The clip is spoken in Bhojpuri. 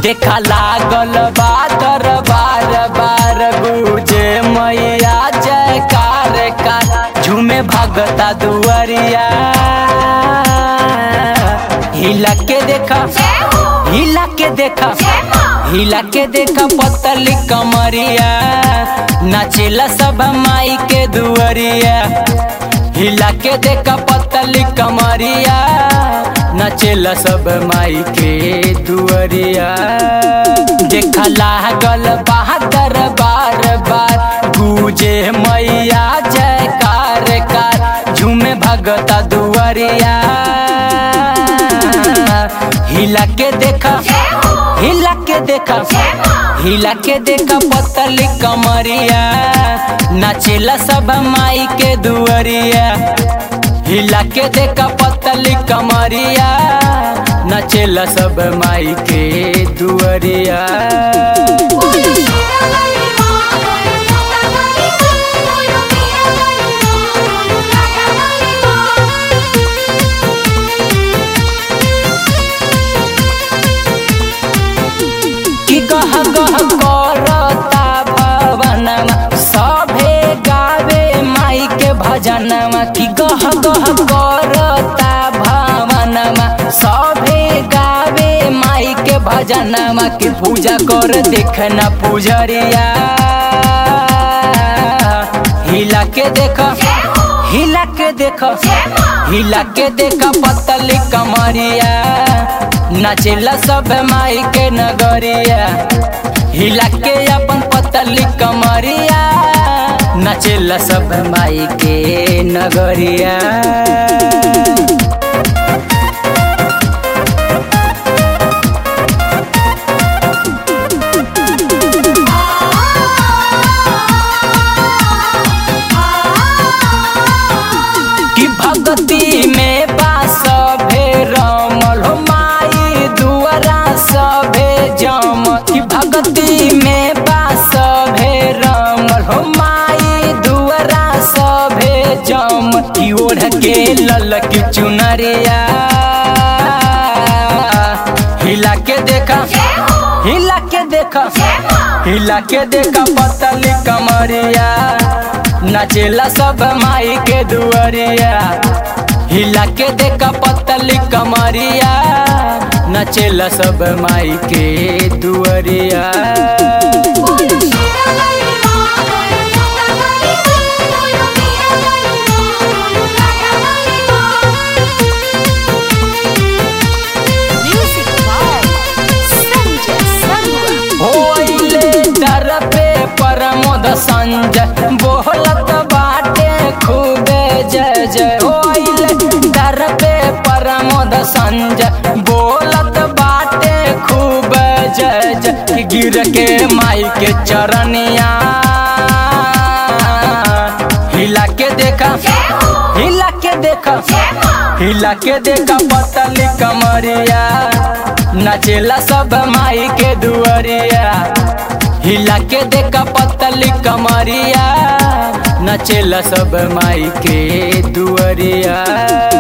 देखा लागल बा दरबार बार गुजे मैया जयकार कार झूमे भगता दुआरिया हिला के देखा हिला के देखा हिला के देखा पतली कमरिया नाचेला सब माई के दुआरिया हिला के देखा पतली कमरिया नाचेला सब माई के दुआरिया देखा लागल बहादुर बार बार गुजे मैया जयकार कार झूमे भगता दुआरिया हिला के देखा हिला के देखा हिला के देखा पतली कमरिया नाचेला सब माई के दुआरिया हिला के देखा पतली कमरिया नाचेला सब माई के दुआरिया कि गह गह करता भवनमा सभे गावे माई के भजनमा कि गह गह करता भवनमा सभे गावे माई के भजनमा कि पूजा कर देखना पुजरिया हिला के देख हिला के देख हिला के देख पतली कमरिया नाचेला सब माई के नगरिया हिला के अपन पतली कमरिया नाचेला सब माई के नगरिया कि भगती में बास भे रमल हो माई दुआरा सभे जम कि भगती में बास भे रमल हो माई दुआरा सभे जम कि ओढ़ के लल की चुनरिया हिला के देखा हिला के देखा हिला के देखा पतली कमरिया नाचेला सब माई के दुआरिया हिला के देखा पतली कमरिया नाचेला सब माई के दुआरिया Music by Sanjay Sarwa. होइले दर पे परमोद संजय बोलत बाटे खूबे जय जय होइले दर पे परमोद संजय बोलत बाटे खूब जय जय गिर के माई के चरनिया हिला के देखा हिला के देखा हिला के देखा पतली कमरिया नाचेला सब माई के दुआरिया हिला के देखा पतली कमरिया नाचेला सब माई के दुआरिया